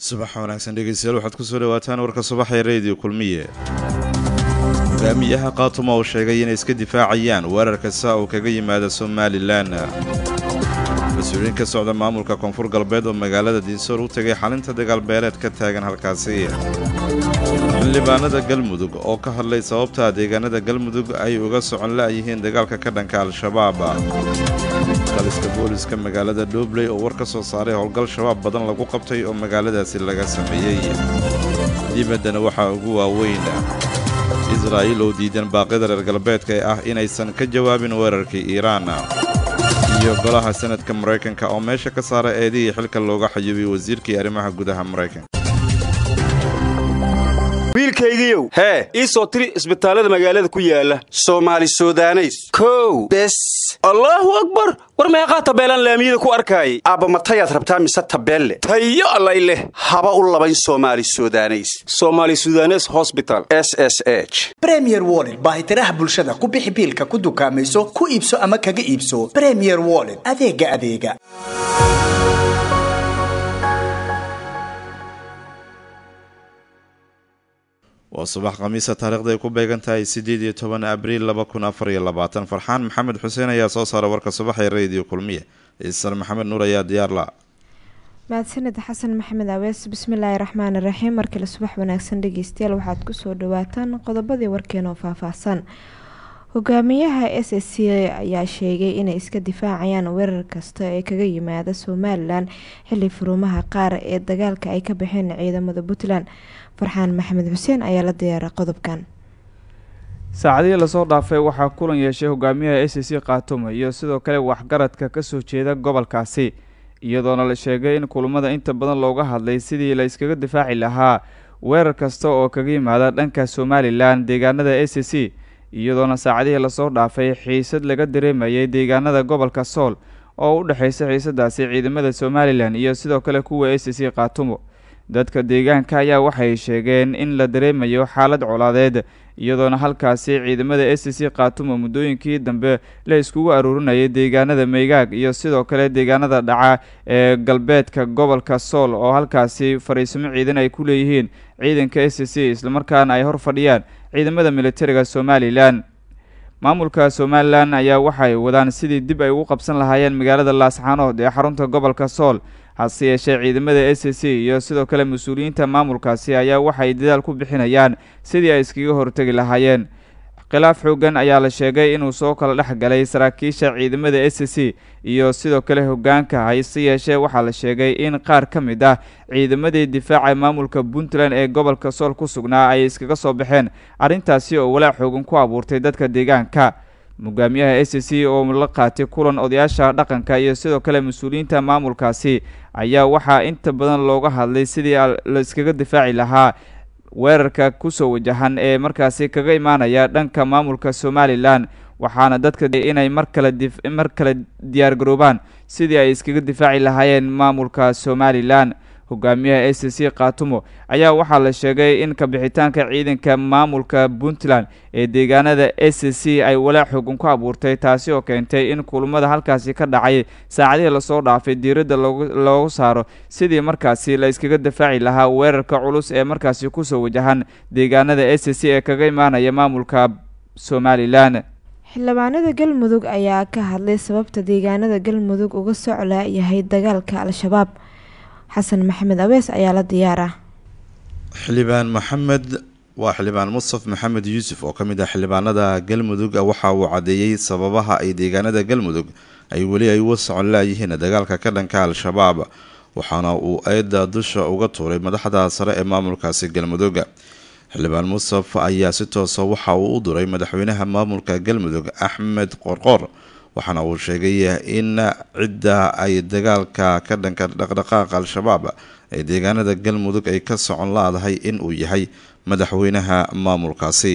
subax wanaagsan dhegeystayaal waxaad kusoo dhawaataan warka subaxa ee rediyo kulmiye hogaamiyaha khaatuma uu sheegay inay iska difaacayaan weerar kasta oo kaga yimaada somalilan mas-uuliyiin ka socda maamulka koonfur galbeed oo magaalada diinsoor u tegay xalinta dagaalbeeleed ka taagan halkaasi xildhibaanada galmudug oo ka hadlay sababta deegaanada galmudug ay uga socon la'yihiin dagaalka ka dhanka al-shabaab qaliska booliska magaalada dhobley oo war ka soo saaray howlgal shabaab badan lagu qabtay oo magaaladaasi laga sameeyey dibaddana waxaa ugu waaweyn israa'iil oo diidan baaqyada reer galbeedka ee ah inaysan ka jawaabin weerarkii iiraan iyo golaha sanadka maraykanka oo meesha ka saara eedihii xilka looga xayuubiyey wasiirkii arrimaha gudaha maraykanka wiilkaygiiow hee ii soo tiri isbitaallada magaalada ku yaala soomaali sudaneys kow bes allaahu akbar war meeqaa tabeelaan laamiyada ku arkaayay aabbamatayaad rabtaa mise tabeelle tayo allay leh haba u labayn soomaali sudaneys soomaali sudanes hosbital s s h bremier wollet baahitiraha bulshada ku bixi biilka ku dukaamayso ku iibso ama kaga iibso bremier wollet adeega adeega waa subax khamiisa taarikhda ay ku beegan tahay siddeed iyo toban abriil laba kun afar iyo labaatan farxaan maxamed xuseen ayaa soo saara warka subaxa ee rediyo kulmiye ciisan maxamed nuur ayaa diyaar la mahadsanid xasan maxamed awees bismillaahi raxmaani raxiim markale subax wanaagsan dhegeystayaal waxaad kusoo dhawaataan qodobadii warkeena oo faahfaahsan hogaamiyaha s s c ayaa sheegay inay iska difaacayaan weerar kasta ee kaga yimaada somalilan xili furumaha qaar ee dagaalka ay ka baxeen ciidamada puntland farxaan maxamed xuseen ayaa la diyaaray qodobkan saacadihii lasoo dhaafay waxaa kulan yeeshay hogaamiyaha s c khaatumo iyo sidoo kale waxgaradka kasoo jeeda gobolkaasi iyadoona la sheegay in kulamada inta badan looga hadlay sidii la iskaga difaaci lahaa weerar kasta oo kaga yimaada dhanka somalilan deegaanada s c iyadoona saacadihii lasoo dhaafay xiisad laga dareemayay deegaanada gobolka sool oo u dhexeysa xiisadaasi ciidamada somalilan iyo sidoo kale kuwa s c khaatumo dadka deegaanka ayaa waxay sheegeen in la dareemayo xaalad colaadeed iyadoona halkaasi ciidamada s c khaatumo muddooyinkii dambe la iskugu aruurinayay deegaanada maygaag iyo sidoo kale deegaanada dhaca ee galbeedka gobolka sool oo halkaasi fariisimo ciidan ay ku leeyihiin ciidanka s c islamarkaana ay hor fadhiyaan ciidamada militariga somalilan maamulka somalilan ayaa waxay wadaan sidii dib ay ugu qabsan lahaayeen magaalada laasxaanood ee xarunta gobolka sool hase yeeshee ciidamada s c iyo sidoo kale mas-uuliyiinta maamulkaasi ayaa waxay dadaal ku bixinayaan sidii ay iskaga hortegi lahaayeen khilaaf xoogan ayaa la sheegay inuu soo kala dhex galay saraakiisha ciidamada s c iyo sidoo kale hogaanka hase yeeshee waxaa la sheegay in qaar ka mid ah ciidamadii difaaca maamulka puntland ee gobolka sool ku sugnaa ay iskaga soo baxeen arrintaasi oo walaac xoogan ku abuurtay dadka deegaanka hogaamiyaha s c oo la qaatay kulan odayaasha dhaqanka iyo sidoo kale mas-uuliyiinta maamulkaasi ayaa waxaa inta badan looga hadlay sidii la iskaga difaaci lahaa weerarka kusoo wajahan ee markaasi kaga imaanaya dhanka maamulka somalilan waxaana dadka inay mar kale mar kale diyaargaroobaan sidii ay iskaga difaaci lahaayeen maamulka somalilan hogaamiyaha s c khaatumo ayaa waxaa la sheegay in kabixitaanka ciidanka maamulka puntland ee deegaanada s c ay walaac xoogan ku abuurtay taasi oo keentay in kulamada halkaasi ka dhacay saacadihii lasoo dhaafay diiradda loogu saaro sidii markaasi la iskaga difaaci lahaa weerarka culus ee markaasi kusoo wajahan deegaanada s c ee kaga imaanaya maamulka somalilan xildhibaanada galmudug ayaa ka hadlay sababta deegaanada galmudug uga socla yahay dagaalka al-shabaab xasan maxamed awees ayaa la diyaara xildhibaan maxamed waa xildhibaan mustaf maxamed yuusuf oo ka mid ah xildhibaanada galmudug waxa uu caddeeyey sababaha ay deegaanada galmudug ay weli ay uga socon laayihiin dagaalka ka dhanka al-shabaab waxaana uu eedda dusha uga tuuray madaxda sare ee maamulkaasi galmudug xildhibaan mustaf ayaa si toosa waxa uu u duray madaxweynaha maamulka galmudug axmed qorqor waxaana uu sheegay in cidda ay dagaalka ka dhanka dhaqdhaqaaqa al-shabaab ee deegaanada galmudug ay ka socon laadahay in uu yahay madaxweynaha maamulkaasi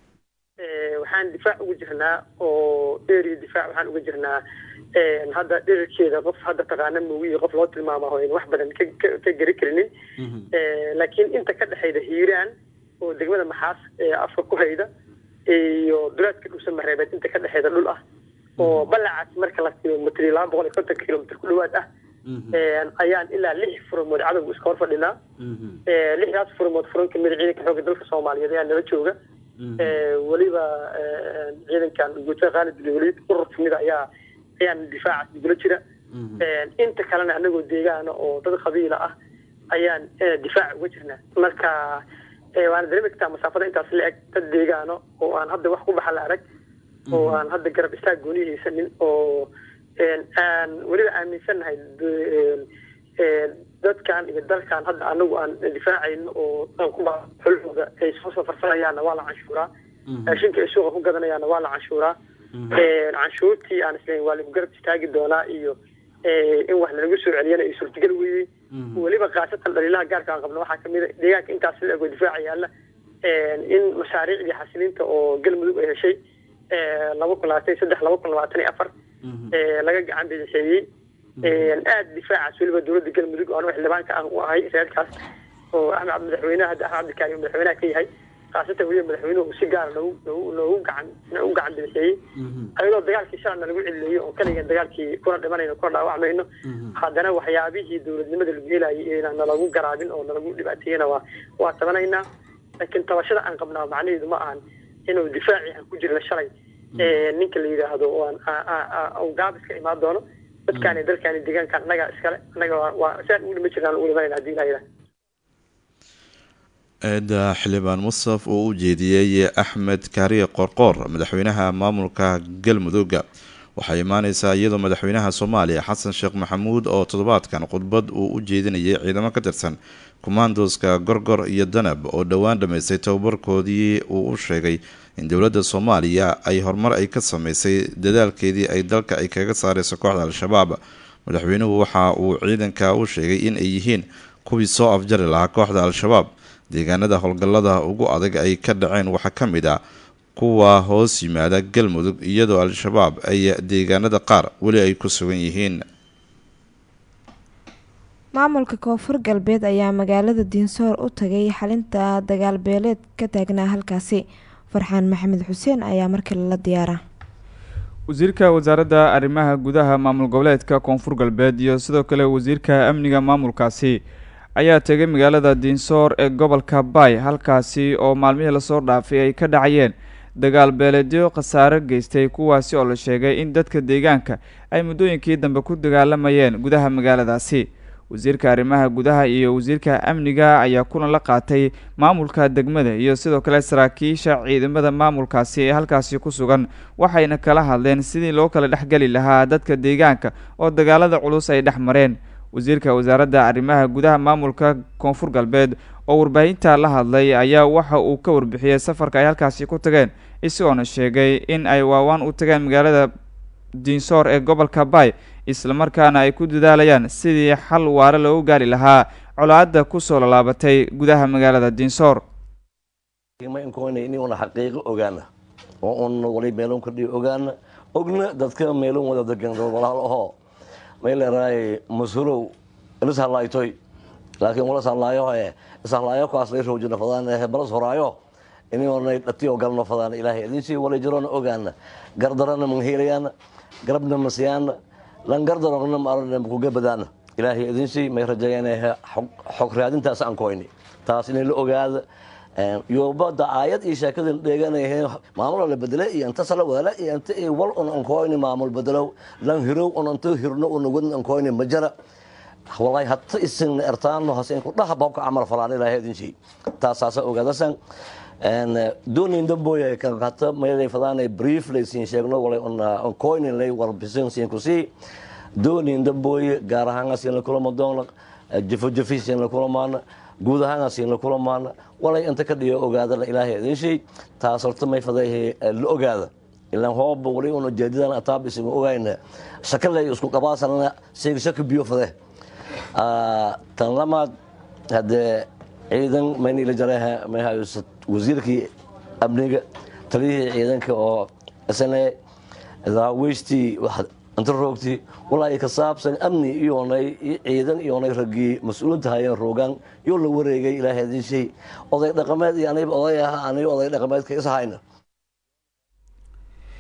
waxaan difaac uga jirnaa oo area difaac waxaan uga jirnaa hadda dherarkeeda qof hadda taqaana moogiyi qof loo tilmaamaho in wax badan ka geri karinin laakiin inta ka dhexayda hiiraan oo degmada maxaas ee afka ku hayda iyo dulaadka dhuusa mareebeed inta ka dhexeyda dhul ah oo balacaas marka la kilomitr laba boqol iyo konton kilomitr ku dhawaad ah ayaan ilaa lix furmood cadowga iska hor fadhinaa lixdaas furmood furan kamid ciidanka xoogga dalka soomaaliyeed ayaa nala jooga weliba ciidankan guutada khaalid bin waliid urur kamid ayaa ayaan difaacaas nagula jira inta kalena anagoo deegaana oo dad qabiila ah ayaan difaac uga jirnaa marka waana dareemi kartaa masaafada intaas la eg dad deegaano oo aan hadda wax ku baxa la arag oo aan hadda garab istaag gooni haysanin oo aan weliba aaminsannahay dadkan iyo dalkan hadda anagu aan difaacayno oo xulxooda ay soo safarsanayaanna waa la canshuuraa raashinka ay suuqa ku gadanayaanna waa la canshuuraa canshuurtii aan islayn waa lagu garab istaagi doonaa iyo in wax lalagu soo celiyana ay suurtagal weeyey weliba khaasatan dhaliilaha gaarka aan qabno waxaa kamid a deegaanka intaas la ego difaaca yaalla in mashaariicdii xasilinta oo galmudug ay heshay laba kun labaatan iyo saddex laba kun labaatan iyo afar laga gacan bidixeeyey aada difaacaas weliba dowladda galmudug oo anigu xildhibaanka aan u ahay reerkaas oo axmed madaxweynaha hadda axmed cabdikaari madaxweynaha ka yahay khaasatan weliba madaxweynuhu si gaara noogu noogu noogu gacan noogu gacan bidixeeyey ayadoo dagaalkii shalana lagu celileeyey oo kaligan dagaalkii kuna dhimanayno kuna dhaawacmayno haddana waxyaabihii dowladnimada lagu helayay inaan nalagu garaabin oo nalagu dhibaateeyena waa waa tabanaynaa laakiin tabashada aan qabnaa macnaheedu ma ahan inuu difaaci aan ku jirna shalay ninka la yidhaahdo aan gaabiska imaan doono dadkaani dalkaani deegaankan annaga iskale annaga waa saan ugu dhima jirnaan ugu dhimanayna hadii ilaha yidhaha eeda xildhibaan musaf oo u jeediyey axmed kaariye qorqoor madaxweynaha maamulka galmudugga waxay imaaneysaa iyadoo madaxweynaha soomaaliya xasan sheekh maxamuud oo toddobaadkan khudbad uu u jeedinayay ciidamo ka tirsan kumaandoska gorgor iyo danab oo dhowaan dhammaystay tababarkoodii uu u sheegay in dowladda soomaaliya ay horumar ay ka sameysay dadaalkeedii ay dalka ay kaga saareyso kooxda al-shabaab madaxweynuhu waxa uu ciidanka u sheegay in ay yihiin kuwii soo afjari lahaa kooxda al-shabaab deegaanada howlgallada ugu adag ay ka dhaceen waxaa ka mid ah kuwa hoos yimaada galmudug iyadoo al-shabaab ay deegaanada qaar weli ay ku sugan yihiin maamulka koonfur galbeed ayaa magaalada diinsoor u tagay xalinta dagaal beeleed ka taagnaa halkaasi farxaan maxamed xuseen ayaa markale la diyaara wasiirka wasaaradda arrimaha gudaha maamul goboleedka koonfur galbeed iyo sidoo kale wasiirka amniga maamulkaasi ayaa tegay magaalada diinsoor ee gobolka baay halkaasi oo maalmihii lasoo dhaafay ay ka dhacayeen dagaal beeleedyo khasaare geystay kuwaasi oo la sheegay in dadka deegaanka ay muddooyinkii dambe ku dagaalamayeen gudaha magaaladaasi wasiirka arrimaha gudaha iyo wasiirka amniga ayaa kulan la qaatay maamulka degmada iyo sidoo kale saraakiisha ciidamada maamulkaasi ee halkaasi ku sugan waxayna kala hadleen sidii loo kala dhexgeli lahaa dadka deegaanka oo dagaalada culus ay dhex mareen wasiirka wasaaradda arrimaha gudaha maamulka koonfur galbeed oo warbaahinta la hadlay ayaa waxa uu ka warbixiyey safarka ay halkaasi ku tageen isagoona sheegay in ay waawaan u tageen magaalada diinsoor ee gobolka baay islamarkaana ay ku dadaalayaan sidii xal waare loogu gaari lahaa colaadda kusoo lallaabatay gudaha magaalada diinsoor una xaqiiqo ogaana oo un wali meelon kordhiyo ogaana ogna dadka meelon wada degan dad walaal ahoo may leeraay masulow ilis hadlaaytoy laakiin walas hadlaayo ee ishalaayo kaas lay roojina fadaan ee balas horaayo inay dhatiyo galno fadaan ilaahay idinsii wala jiroona ogaana gardarana manheelayaana garabna masiyaana lan gardarogna maarana kuga badaana ilaahay idinsii may rajeeyaan xog raadintaas aan koyni taas inay la ogaada yoobada aayad iyo sheekadin dheeganayheen maamul la bedele iyo inta sala wala iyo inta ay wal un ankoyni maamul bedelo lan hirow un inta hirno un wadn ankoyni majara wallahi hatta isin ertaano hasen ku dhaha babka amal falaan ilaahay idinsii taas saasa ogaadasan doonin damboya kan hata meelay fadaanay brief lay siin sheegno walay on coinin lay warbisin siin ku sii doonin damboya gaar ahaan siin la kulama doona jafo jafi siin la kulamaana guud ahaan siin la kulamaana walay inta ka dhiyo ogaada la ilaahay idin shay taas horta may faday la ogaada ilaan hooba wali una jeedidan ataab isin ogayna shakalay isku qabaasanana seeg shaka biyo fade tan lamaad hadee ciidan mayna ila jareeha may hayo wasiirkii amniga taliyihii ciidanka oo isna daaweystii inta roogtii walaa ka saabsan amni iyoonay ciidan iyoonay raggii mas-uulinta hayeen roogaan yoo la wareegay ilaahay idin shay oday dhaqameed iyo aniba oday aha aniga oday dhaqameedka is hayna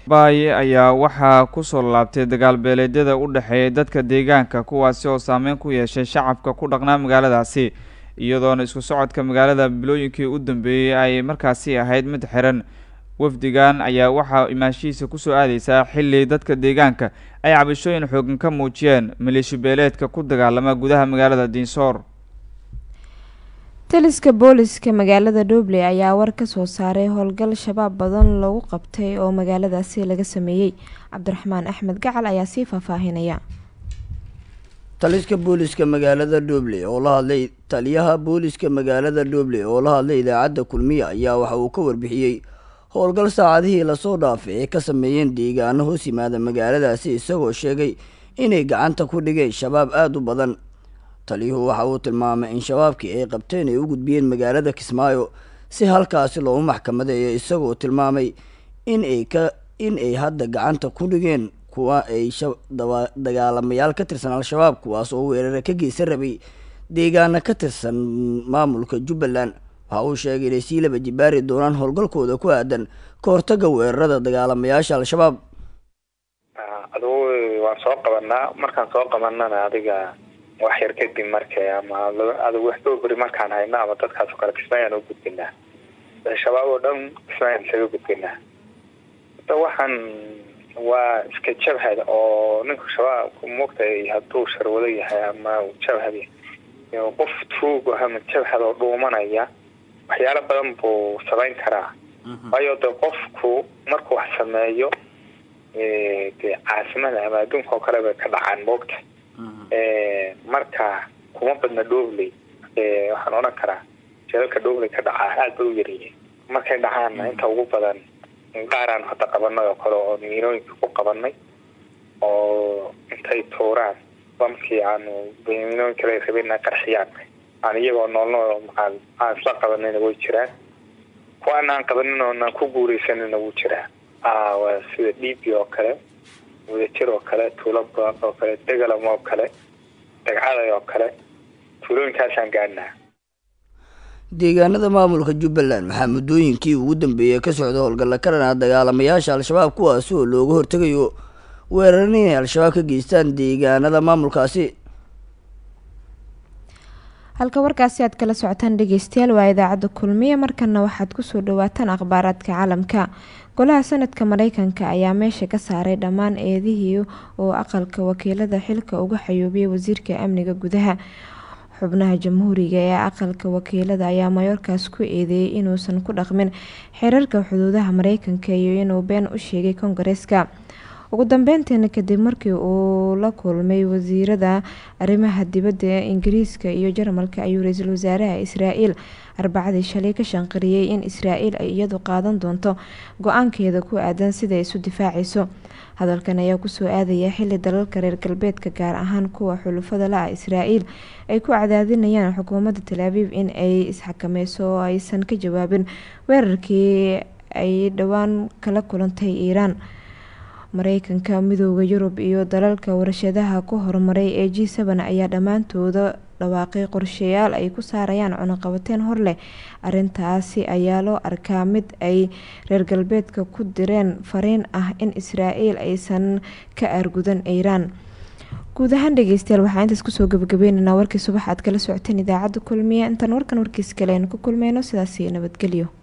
baaye ayaa waxaa kusoo laabtay dagaal beeleedyada u dhexeeya dadka deegaanka kuwaasi oo saameyn ku yeeshay shacabka ku dhaqnaa magaaladaasi iyadoona isku socodka magaalada bilooyinkii u dambeeyey ay markaasi ahayd mid xiran wafdigan ayaa waxaa imaanshihiisa kusoo aadeysaa xilli dadka deegaanka ay cabashooyin xoogan ka muujiyeen maleeshi beeleedka ku dagaalama gudaha magaalada diinsoor taliska booliska magaalada dhobley ayaa war ka soo saaray howlgal shabaab badan lagu qabtay oo magaaladaasi laga sameeyey cabdiraxmaan axmed gacal ayaa sii faahfaahinaya taliska booliska magaalada dhobley oo la hadlay taliyaha booliska magaalada dhobley oo la hadlay idaacadda kulmiya ayaa waxa uu ka warbixiyey howlgal saacadihii lasoo dhaafay ay ka sameeyeen deegaano hoos yimaada magaaladaasi isagoo sheegay inay gacanta ku dhigeen shabaab aada u badan taliyuhu waxa uu tilmaamay in shabaabkii ay qabteen ay u gudbiyeen magaalada kismaayo si halkaasi loogu maxkamadeeyo isagoo tilmaamay in ay ka in ay hadda gacanta ku dhigeen kuwa ay dagaalamayaal ka tirsan al-shabaab kuwaas oo weerara ka geysan rabay deegaana ka tirsan maamulka jubbaland waxa uu sheegay inay sii laba jibaari doonaan howlgalkooda ku aadan ka hortaga weerarada dagaalamayaasha al-shabaab adugu waan soo qabanaa markaan soo qabanana adiga wax yar kadib markay ama adigu wax dhowberi markaan hayno ama dadkaas oo kale kismaayaan u gudbinaa shabaab oo dhan kismaayaan isaga gudbinaa hadda waxaan waa iska jabhad oo ninka shabaabku moogtay hadduu sharwado yahay ama jabhad qof tuugo ama jabhad oo dhuumanaya waxyaalo badan buu samayn karaa waayo de qofku markuu wax sameeyo dee caasimada ama adduunka oo kale bay ka dhacaan moogta marka kuma badna dhobley waxaan odhan karaa jeedalka dhobley ka dhacaa aada bay u yaryihiin markay dhacaanna inta ugu badan qaaraan hadda qabanay oo kale oo miinooyinka ku qabanay oo intay tuuraan bamkii aanu miinooyin kale rabeen qarxiyaan aan iyagoo noolnool aan aan isla qabanayna way jiraan kuwaan aan qabanin oonaan ku guureysanina wuu jiraa waa sida dhiibi oo kale wadajir oo kale tuulaba oo kale degalam oo kale dagcaday oo kale tuulooyinkaasaan gaadhnaa deegaanada maamulka jubbaland waxaa muddooyinkii ugu dambeeyey ka socda howlgalla ka dhanaa dagaalamayaasha al-shabaab kuwaasi oo looga hortegayo weeraran inay al-shabaab ka geystaan deegaanada maamulkaasi halka warkaasi aad kala socotaan dhegeystayaal waa idaacadda kulmiye markana waxaad kusoo dhawaataan akhbaaraadka caalamka golaha sanadka mareykanka ayaa meesha ka saaray dhammaan eedihii oo aqalka wakiilada xilka uga xayoobiyay wasiirka amniga gudaha xubnaha jamhuuriga ee aqalka wakiilada ayaa mayorkaas ku eedeeyay inuusan ku dhaqmin xeerarka xuduudaha mareykanka iyo inuu been u sheegay kongareeska ugu dambeyntiina kadib markii uu la kulmay wasiirada arrimaha dibadda ee ingiriiska iyo jarmalka ayuu ra-iisul wasaaraha israael arbacadii shalay ka shanqariyey in israael ay iyadu qaadan doonto go-aankeeda ku aadan sida isu difaacayso hadalkan ayaa kusoo aadaya xili dalalka reer galbeedka gaar ahaan kuwa xulufada la-ah israael ay ku cadaadinayaan xukuumadda talaabiib in ay isxakameyso oo aysan ka jawaabin weerarkii ay dhowaan kala kulantay iiraan mareykanka midooda yurub iyo dalalka warshadaha ku horumaray ee g seven ayaa dhammaantooda dhawaaqay qorshayaal ay ku saarayaan cunuqabateen hor leh arintaasi ayaa loo arkaa mid ay reer galbeedka ku direen fariin ah in israael aysan ka aargudan iiraan guud ahaan dhegeystayaal waxaa intaas kusoo gabagabeynanaa warkii subax aad kala socoteen idaacadda kulmiye intaan warkan warkiis kale aynu ku kulmeyno sidaasi nabadgelyo